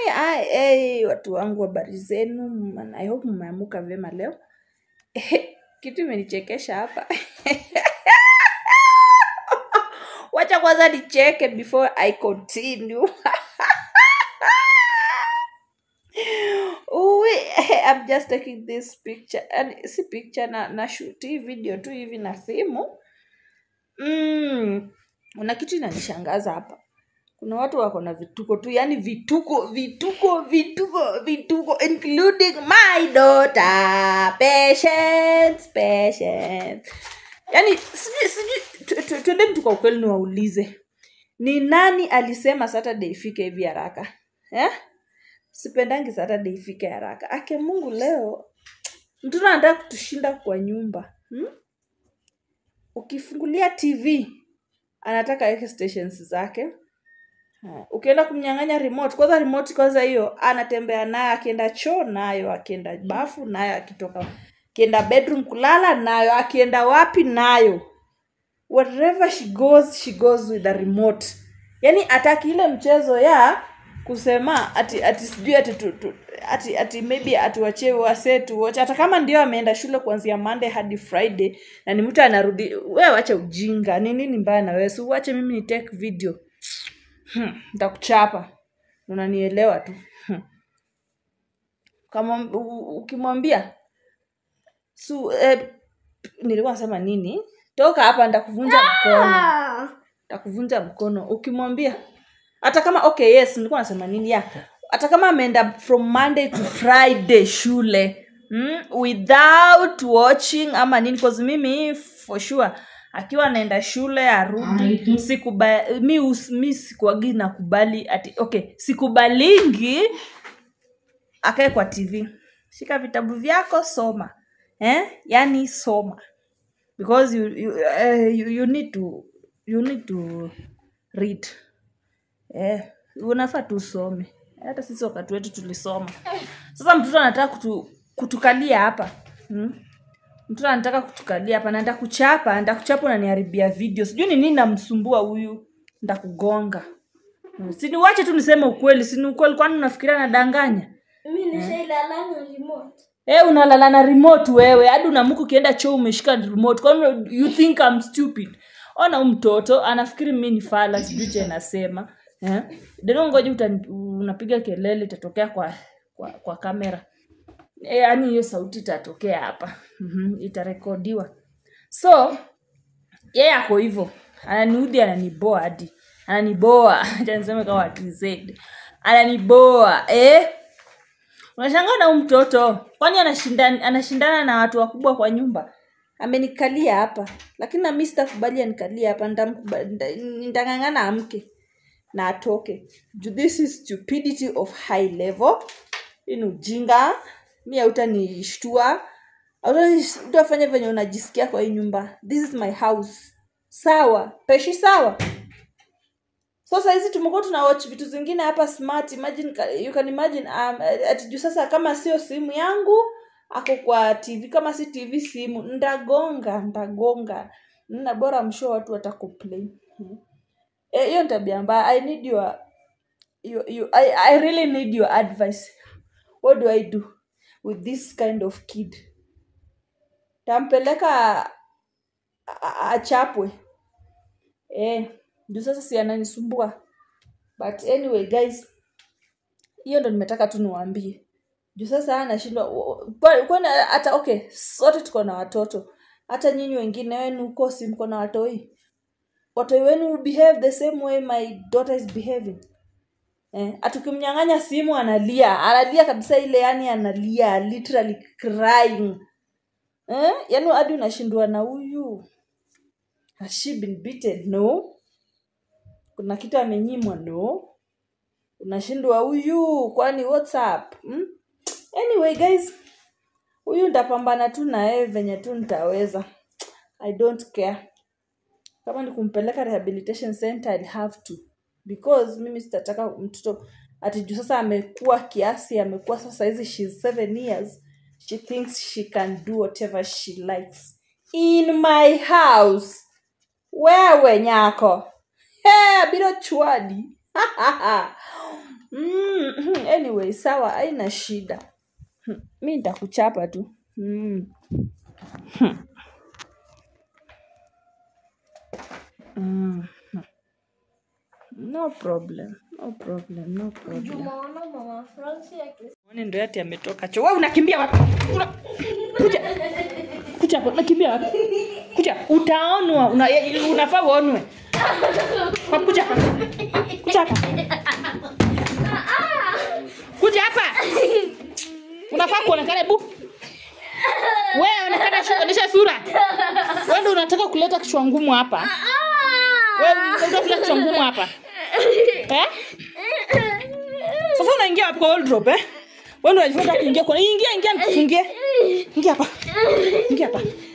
ai, hey, watu wangu habari zenu Man, i hope mmeamuka vyema leo kitu imenichekesha hapa wacha kwanza nicheke before i continue Uwi, I'm just taking this picture yani si picture na, na shoot hii video tu hivi na simu mm. una kitu inanishangaza hapa kuna watu wako na vituko tu yani vituko vituko vituko vituko including my daughter patience patience yani sijui sijui tu- tu- tuendeni tu kwa ukweli niwaulize ni nani alisema saturday ifike hivi haraka eh? sipendangi saturday ifike haraka ake mungu leo mtoto anataka kutushinda kwa nyumba hmm? ukifungulia tv anataka aweke stations zake Ha, ukienda kumnyang'anya remote kwanza remote kwanza hiyo anatembea nayo akienda choo nayo akienda bafu nayo akitoka akienda bedroom kulala nayo akienda wapi nayo wherever she goes she goes with the remote yani ataki ile mchezo ya kusema ati ati sijui ati, tu, tu, ati ati maybe atuachie wase tuoche hata kama ndio ameenda shule kuanzia monday hadi friday na ni mtu anarudi wewe wacha ujinga ni nini mbaya na wewe si uache mimi ni take video hmm, nitakuchapa unanielewa tu hmm. kama u- u- ukimwambia su eh, nilikuwa nasema nini toka hapa nitakuvunja mkono takuvunja mkono ukimwambia hata kama okay yes nilikuwa nasema nini ya hata kama ameenda from monday to friday shule mm, without watching ama nini cause mimi for sure akiwa anaenda shule arudi sikuba mi, us- mi sikuagi nakubali ati okay sikubalingi akae kwa tv shika vitabu vyako soma eh? yani soma because you, you, uh, you, you need to you need to read eh, unafaa tu usome hata sisi wakati wetu tulisoma sasa mtoto anataka kutu, kutukalia hapa hmm? mtoto anataka kutukalia hapa naenda kuchapa naenda kuchapa unaniharibia video sijui ni nini namsumbua huyu ndakugonga hmm. siniwache tu niseme ukweli sini ukweli kwani unafikiria nadanganya mi nishailalana remote Eh, unalala na remote wewe hadi unamuka ukienda choo umeshika remote kwani you think I'm stupid ona huyu mtoto anafikiri mi ni fala sijui cha inasema eh? deno ngoja uta- unapiga kelele itatokea kwa kwa, kwa kamera Eh, yaani hiyo sauti itatokea hapa mm-hmm. itarekodiwa so yeye ako hivyo ananiudhi ananiboa hadi ananiboa acha niseme kama TZ ananiboa eh? unashangaa na huyu mtoto kwani anashindana, anashindana na watu wakubwa kwa nyumba amenikalia hapa lakini nami sitakubali anikalia hapa nitamkuba- nita- nitang'ang'ana amke na atoke Ju- this is stupidity of high level hii ni ujinga mi hautanishtua utafanya venye unajisikia kwa hii nyumba this is my house sawa peshi sawa so sahizi tumekuwa tuna watch vitu zingine hapa smart imagine ka- you can imagine um, ati juu sasa kama sio simu yangu ako kwa tv kama si tv simu ndagonga ndagonga na bora msho watu watakomplain Hmm. Eh, hiyo ni tabia mbaya i need your, your, your I, i really need your advice what do i do with this kind of kid tampeleka a- a- achapwe eh, juu sasa si ananisumbua but anyway guys hiyo ndo nimetaka tu niwaambie juu sasa anashindwa kwani hata okay sote tuko na watoto hata nyinyi wengine wenu huko si mko na watoi watoi wenu will behave the same way my daughter is behaving eh, atukimnyang'anya simu analia analia kabisa ile yani analia literally crying eh, yani hadi unashindwa na huyu has she been beaten no kuna kitu amenyimwa no unashindwa huyu kwani what's up hmm? anyway guys huyu ntapambana tu na yeye venye tu nitaweza i don't care kama ni kumpeleka rehabilitation center I'll have to because mimi sitataka mtoto ati juu sasa amekuwa kiasi amekuwa sasa hizi she's seven years she thinks she can do whatever she likes in my house wewe nyako hey, bilo chwadi mm, anyway anyway sawa haina shida Hmm, mi nitakuchapa tu mm. Hmm. Mm. no problem no problem no problem Umeona mama Francis akisema Mwone ndo yati ametoka choo. Wewe unakimbia wapi? Una... Kuja. Kuja hapo, unakimbia wapi? Kuja. Utaonwa, una, unafaa uonwe. Kwa kuja hapa. Kuja hapa. Kuja hapa. Unafaa kuonekana bu. Wewe onekana shu- onyesha sura. Wewe ndio unataka kuleta kichwa ngumu hapa. Wewe unataka kuleta kichwa ngumu hapa. Eh? Sasa unaingia wapi kwa wardrobe eh? Wewe ndio unajifunza kuingia kwa ingia ingia nikufungie. Ingia hapa. Ingia hapa.